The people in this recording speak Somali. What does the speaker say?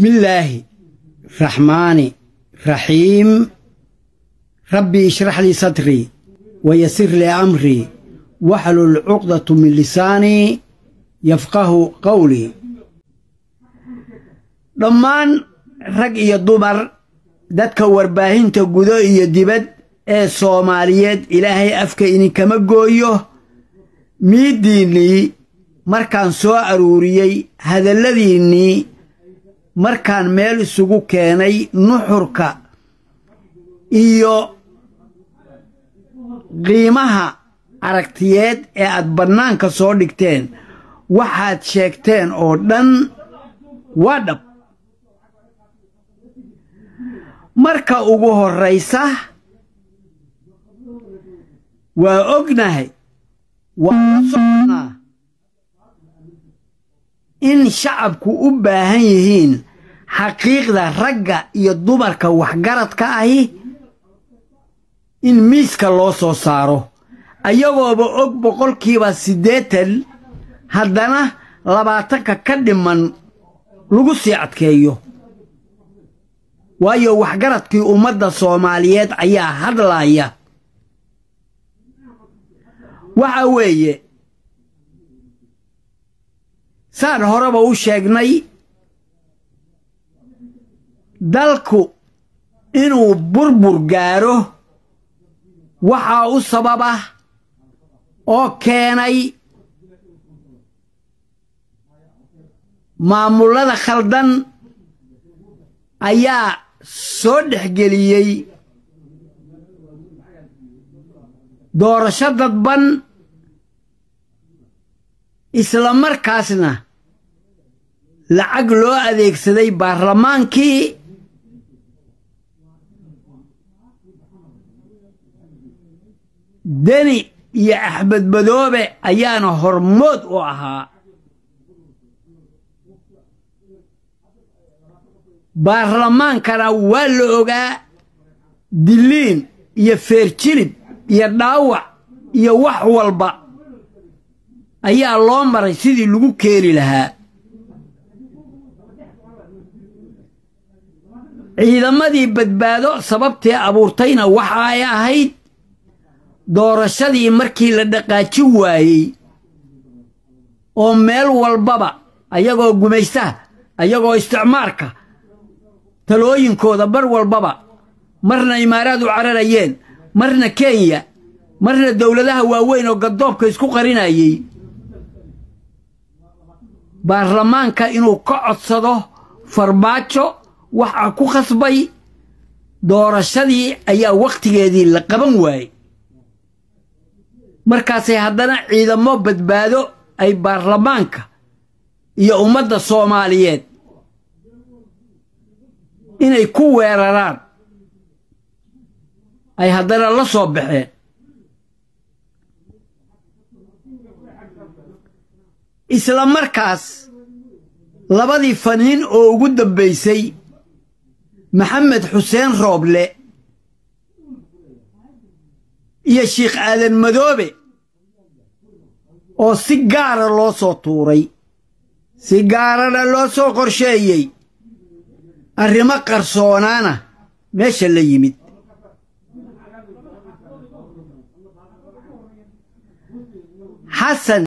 بسم الله الرحمن الرحيم ربي اشرح لي صدري ويسر لي أمري واحلل عقدة من لساني يفقه قولي dhammaan rag iyo dumar dadka warbaahinta gudo iyo dibad ee soomaaliyeed ilaahay afka idinkama gooyo miiddiinnii markaan soo aruuriyey hadalladiinnii markaan meel isugu keenay nuxurka iyo qiimaha aragtiyeed ee aad bannaanka soo dhigteen waxaad sheegteen oo dhan waa dhab marka ugu horraysa waa ognahay waa la soconnaa in shacabku u baahan yihiin xaqiiqda ragga iyo dumarka waxgaradka ahi in miiska loo soo saaro ayagooba og boqolkiiba siddeetan haddana labaatanka ka dhiman lagu sii adkeeyo waayo waxgaradkii ummadda soomaaliyeed ayaa hadlaaya waxa weeye saan horeba u sheegnay dalku inuu burbur gaaro waxaa u sababa oo keenay maamullada khaldan ayaa soo dhexgeliyey doorasho dadban isla markaasna lacag loo adeegsaday baarlamaankii deni iyo axmed madoobe ayaana hormood u ahaa baarlamaankana waa la ogaa diliin iyo feerjilib iyo dhaawac iyo wax walba ayaa loo maray sidii lagu keeni lahaa ciidamadii badbaado sababtee abuurtayna waxa ay ahayd doorashadii markii la dhaqaaji waayey oo meel walbaba ayagoo gumaystaha ayagoo isticmaarka talooyinkooda bar walbaba marna imaaraad u cararayeen marna kenya marna dowladaha waaweyn oo gadoobka isku qarinayey baarlamaanka inuu ka codsado farmaajo waxaa ku khasbay doorashadii ayaa wakhtigeedii la qaban waayey markaasay haddana ciidamo badbaado ay baarlamaanka iyo ummadda soomaaliyeed inay ku weeraraan ay haddana la soo baxeen isla markaas labadii faniin oo ugu dambaysay maxamed xuseen rooble iyo sheikh aadan madoobe oo si gaara loo soo tuuray si gaarana loo soo qorsheeyey arrimo qarsoonaana meesha la yimid xasan